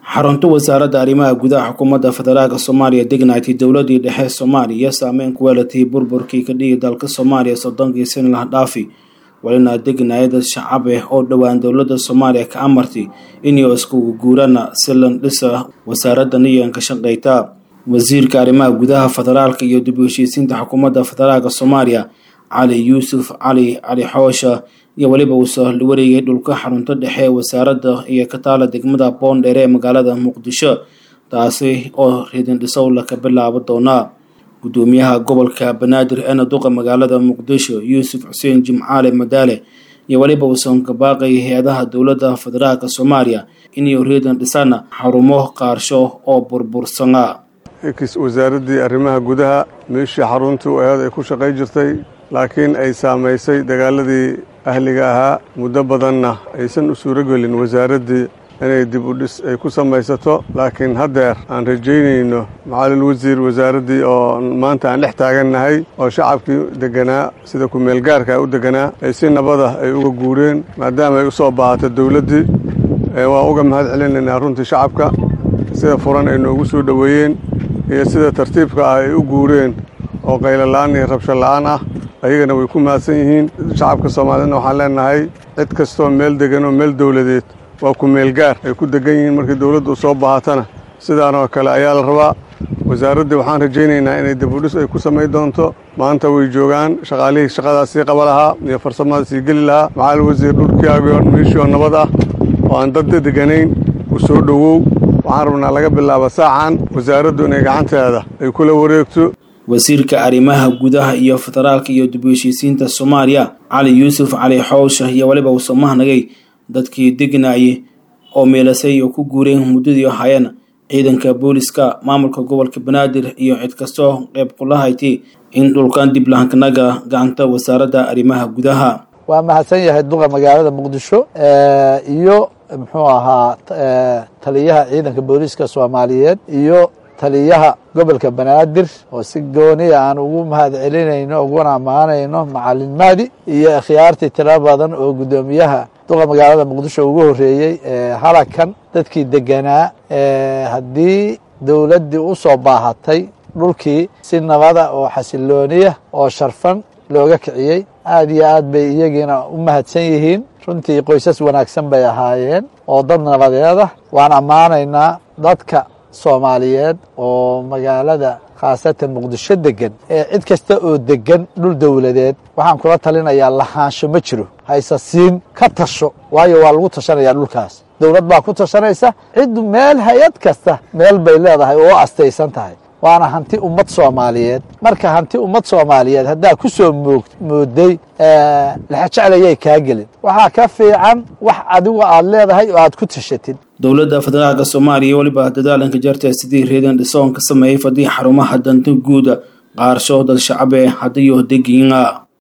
xarunta wasaaradda arrimaha gudaha xukuumadda federaalk soomaaliya degnaatay dowladii dhexe soomaaliya saameyn ku weelatay burburkii ka dhigi dalka soomaaliya soddonkii sano laha dhaafi walina degnaayada shacab eh oo dhowaan dowladda soomaaliya ka amartay inay iskugu guurana si landhisa wasaaradda niyan ka shaqeyta wasiirka arrimaha gudaha federaalka iyo dib u heshiisiinta xukuumadda federaalk soomaaliya cali yuusuf cali cali xoosha iyo weliba uu soo wareegay dhulka xarunto dhexe ee wasaaradda iyo ka taala degmada boondheere ee magaalada muqdisho taasi oo ridindhisow laka bilaabo doonaa gudoomiyaha gobolka banaadir eena duqa magaalada muqdisho yuusuf xuseen jimcaale madaale iyo weliba uusan ka baaqay hay-adaha dowladda federaalk soomaaliya inay riidan dhisana xarumo qaarsho oo burbursana wasaaraddii arrimaha gudaha meeshii xaruntii aheed ay ku shaqay jirtay laakiin ay saamaysay dagaaladii ahliga ahaa muddo badanna aysan u suuragelin wasaaraddii inay dib u dhis ay ku samaysato laakiin haddeer aan rajaynayno macalil wasiir wasaaraddii oo maanta aan dhex taagannahay oo shacabkii deganaa sida ku-meelgaarka u deganaa ay si nabada ay uga guureen maadaama ay u soo baahato dowladdii waan uga mahad celinaynaa runtii shacabka sida furan ay noogu soo dhoweeyeen iyo sida tartiibka ah ay u guureen oo qaylola-aan iyo rabsho la-aan ah ayagana way ku mahadsan yihiin shacabka soomaaliyedna waxaan leenahay cid kastoo meel degan oo meel dowladeed waa ku-meelgaar ay ku degan yihiin markii dowladdu soo baahatana sidaanoo kale ayaa la rabaa wasaaraddii waxaan rajaynaynaa inay dibudhis ay ku samayn doonto maanta way joogaan shaqaalihii shaqadaas sii qaba lahaa iyo farsamada sii geli lahaa maxaal wasiir dhulkiaago meeshii oo nabad ah oo aan dad deganayn u soo dhowow waxaan rabnaa laga bilaabo saacan wasaaraddu inay gacanteeda ay kula wareegto wasiirka arrimaha gudaha iyo federaalka iyo dib u heshiisiinta soomaaliya cali yuusuf cali xoosha iyo weliba uu soo mahnagay dadkii degnaayay oo meelasay oo ku guureen muddadii hayeen ciidanka booliska maamulka gobolka banaadir iyo cid kastoo qayb kula haytay in dhulkan dib lahankanaga gacanta wasaaradda arrimaha gudaha waa mahadsan yahay duqa magaalada muqdisho iyo muxuu ahaa taliyaha ciidanka booliiska soomaaliyeed iyo taliyaha gobolka banaadir oo si gooniya aan ugu mahad celinayno uguna ammaanayno macalin mahdi iyo akhyaartii tiro badan oo guddoomiyaha duqa magaalada muqdisho ugu horreeyey halakan dadkii deganaa haddii dowladdii u soo baahatay dhulkii si nabada oo xasilooniya oo sharfan looga kiciyey aad iyo aad bay iyagiina u mahadsan yihiin runtii qoysas wanaagsan bay ahaayeen oo dad nabadeeda waan ammaanaynaa dadka soomaaliyeed oo magaalada khaasatan muqdisho degan ee cid kasta oo degan dhul dowladeed waxaan kula talinayaa lahaansho ma jiro hayse siin ka tasho waayo waa lagu tashanayaa dhulkaas dowlad baa ku tashanaysa ciddu meel hay-ad kasta meel bay leedahay oo u astaysan tahay waana hanti ummad soomaaliyeed marka hanti ummad soomaaliyeed haddaa ku soo moog mooday laxajeclayay kaa gelin waxaa ka fiican wax adigu aad leedahay oo aad ku tashatid dowladda federaalka soomaaliya weliba dadaalanka jarta sidii reedan dhisoon ka sameeyey fadii xarumaha danta guuda qaarsho dad shacabe hadiyo degiina